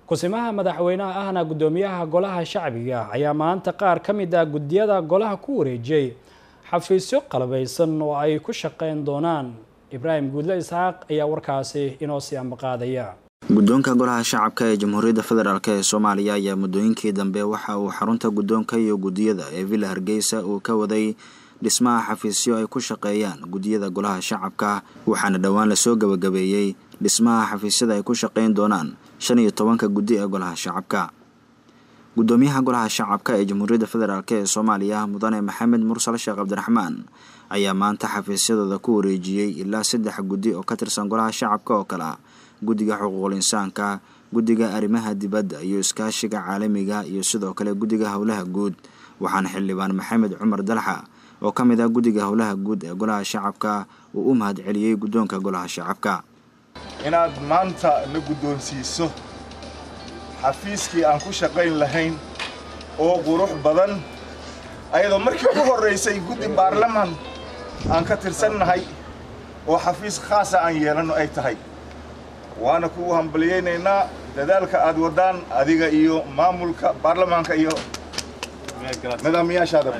kusimaha madaxweynaha ahna guddoomiyaha golaha shacbiga ayaa maanta qaar ka mid ah guddiyada golaha ku wareejiyey xafiisyo qalabaysan oo ay ku shaqeyn doonaan ibraahim guudle isxaaq ayaa warkaasi inoo sii ambaqaadaya guddoonka golaha shacabka ee jamhuuriyadda federaalk ee soomaaliya ayaa muddooyinkii dambe waxa uu xarunta guddoonka iyo guddiyada ee villa hargeysa uu ka waday dhismaha xafiisyo ay ku shaqeeyaan guddiyada golaha shacabka waxaana dhowaan lasoo gabagabeeyey dhismaha xafiisyada ay ku shaqeyn doonaan shan iyo tobanka guddi ee golaha shacabka guddoomiyaha golaha shacabka ee jamhuuriyadda federaalk ee soomaaliya mudane maxamed mursal sheekh cabdiraxmaan ayaa maanta xafiisyadooda ku wareejiyey ilaa saddex guddi oo ka tirsan golaha shacabka oo kale ah guddiga xuquuqul insaanka guddiga arrimaha dibadda iyo iskaashiga caalamiga iyo sidoo kale guddiga howlaha guud waxaana xildhibaan maxamed cumar dalxa oo ka mid ah guddiga howlaha guud ee golaha shacabka uu u mahad celiyey guddoonka golaha shacabka inaad maanta na guddoonsiiso xafiiskii aan ku shaqayn lahayn oo qurux badan ayadoo markii ugu horraysay guddi baarlaman aan ka tirsannahay oo xafiis khaasa aan yeelanno ay tahay waana kugu hambaliyaynaynaa dadaalka aad waddaan adiga iyo maamulka baarlamaanka iyo nidaamiyaashaada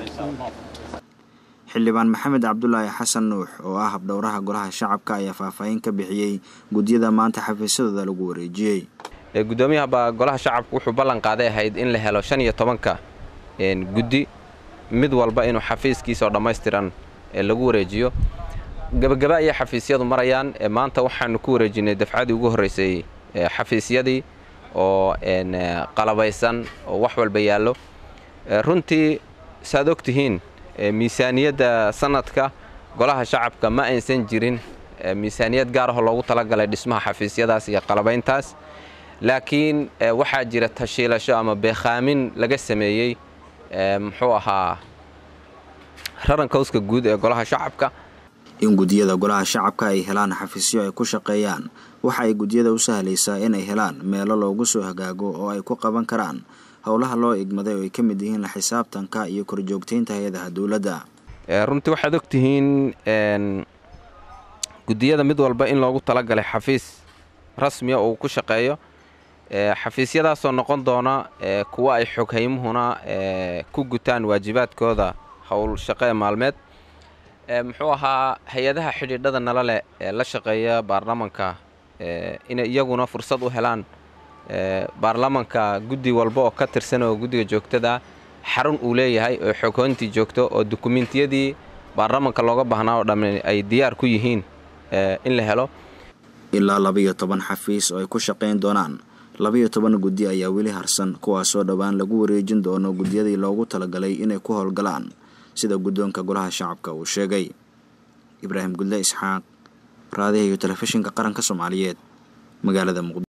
xildhibaan maxamed cabdulaahi xasan nuux oo ah habdhowraha golaha shacabka ayaa faahfaahin ka bixiyey guddiyada maanta xafiisyadooda lagu wareejiyey guddoomiyaha golaha shacabka wuxuu ballan qaaday ahayd in la helo shan iyo tobanka guddi mid walba inuu xafiiskiisa oo dhammaystiran lagu wareejiyo gebagaba ayay xafiisyadu marayaan maanta waxaanu ku wareejinay dafcadii ugu horraysay xafiisyadii oo qalabaysan oo wax walba yaallo runtii saaad og tihiin miisaaniyadda sanadka golaha shacabka ma aysan jirin miisaaniyad gaar ahoo loogu talagalay dhismaha xafiisyadaas iyo qalabayntaas laakiin waxaa jira tashiilasho ama beekhaamin laga sameeyey muxuu ahaa raranka howska guud ee golaha shacabka in guddiyada golaha shacabka ay helaan xafiisyo ay ku shaqeeyaan waxa ay guddiyada u sahlaysaa inay helaan meelo loogu soo hagaago oo ay ku qaban karaan howlaha loo igmaday oo ay ka mid yihiin la xisaabtanka iyo korjoogtaynta hay-adaha dowladda runtii waxaad og tihiin guddiyada mid walba in loogu talagalay xafiis rasmiya oo uu ku shaqeeyo xafiisyadaasoo noqon doona kuwa ay xoghaymuhuna ku gutaan waajibaadkooda howl shaqee maalmeed muxuu ahaa hay-adaha xidhiidhada nala leh ee la shaqeeya baarlamanka inay iyaguna fursad u helaan baarlamanka guddi walba oo ka tirsan oo guddiga joogtada xarun uu leeyahay oo xoghoyntii joogto oo dukumentiyadii baarlamanka looga baahnaa oo dhammi ay diyaar ku yihiin in la helo ilaa labiyo toban xafiis oo ay ku shaqayn doonaan labiyo toban guddi ayaa weli harsan kuwaasoo dhowaan lagu wareejin doono guddiyadii loogu talagalay inay ku howlgalaan sida guddoonka golaha shacabka uu sheegay ibraahim gudle isxaaq raadiha iyo telefishinka qaranka soomaaliyeed magaalada muqdisho